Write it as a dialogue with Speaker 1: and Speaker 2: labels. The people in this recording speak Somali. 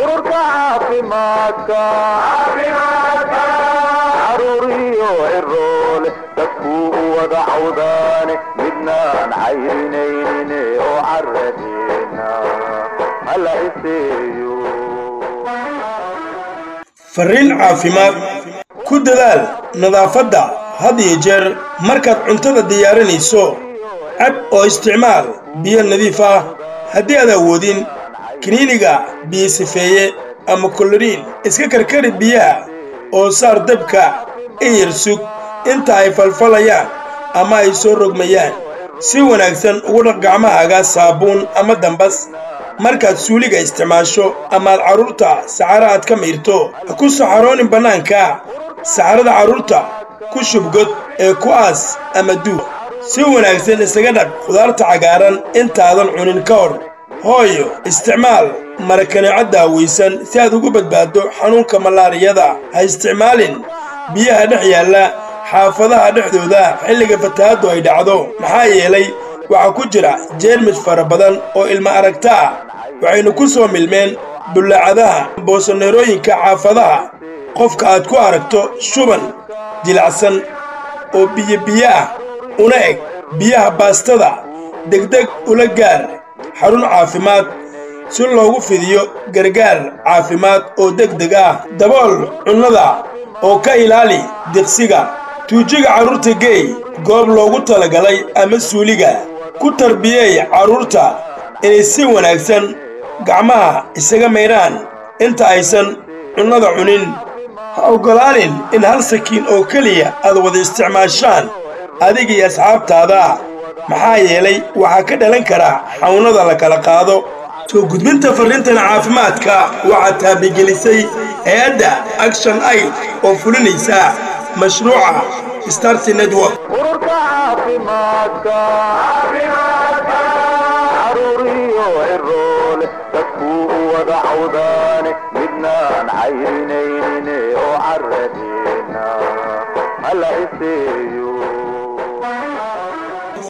Speaker 1: ururka caafimaadka caruuriyo ciroole dadkuu u wada cawdaane midnaan cayrinaynin oo caradeena hala iseeyo
Speaker 2: farriin caafimaad ku dadaal nadaafadda had iyo jeer markaad cuntada diyaarinayso cab oo isticmaal biyo nadiif ah haddii aad awoodin kiniiniga biyo sifeeye ama koloriin iska karkari biyaha oo saar dabka iyar sug inta ay falfalayaan ama ay soo rogmayaan si wanaagsan ugu dhaq gacmahaaga saabuun ama dambas markaad suuliga isticmaasho amaad carruurta saxaro aad ka mayrto ha ku saxaroonin bannaanka saxarada carruurta ku shubgod ee ku aas ama duug si wanaagsan isaga dhaq khudaarta cagaaran intaadan cunin ka hor hooyo isticmaal marakaneeco daawaysan si aad ugu badbaaddo xanuunka malaariyada ha isticmaalin biyaha dhex yaalla xaafadaha dhexdooda xilliga fatahaaddu ay dhacdo maxaa yeelay waxaa ku jira jeermis fara badan oo ilma aragta ah waxaynu ku soo milmeen bullaacadaha boosoneerooyinka xaafadaha qofka aad ku aragto shuban jilacsan oo biyo biyo ah una eg biyaha baastada degdeg ula gaar xarun caafimaad si loogu fidiyo gargaar caafimaad oo degdeg ah dabool cunnada oo ka ilaali diqsiga tuujiga carruurta geey goob loogu talagalay ama suuliga ku tarbiyeey carruurta inay si wanaagsan gacmaha isaga maydhaan inta aysan cunnada cunin ha oggolaanin in hal sakiin oo keliya aad wada isticmaashaan adiga iyo asxaabtaada maxaa yeelay waxaa ka dhalan kara xawnada la kala qaado soo gudbinta farriintan caafimaadka waxaa taabigelisay hay-adda action aid oo fulinaysa mashruuca starty network
Speaker 1: ururka caafimaadka caruuriyo ciroole dadkuu u wada cawdaane midnaan cayrinaynin oo caradeena hala iseeyo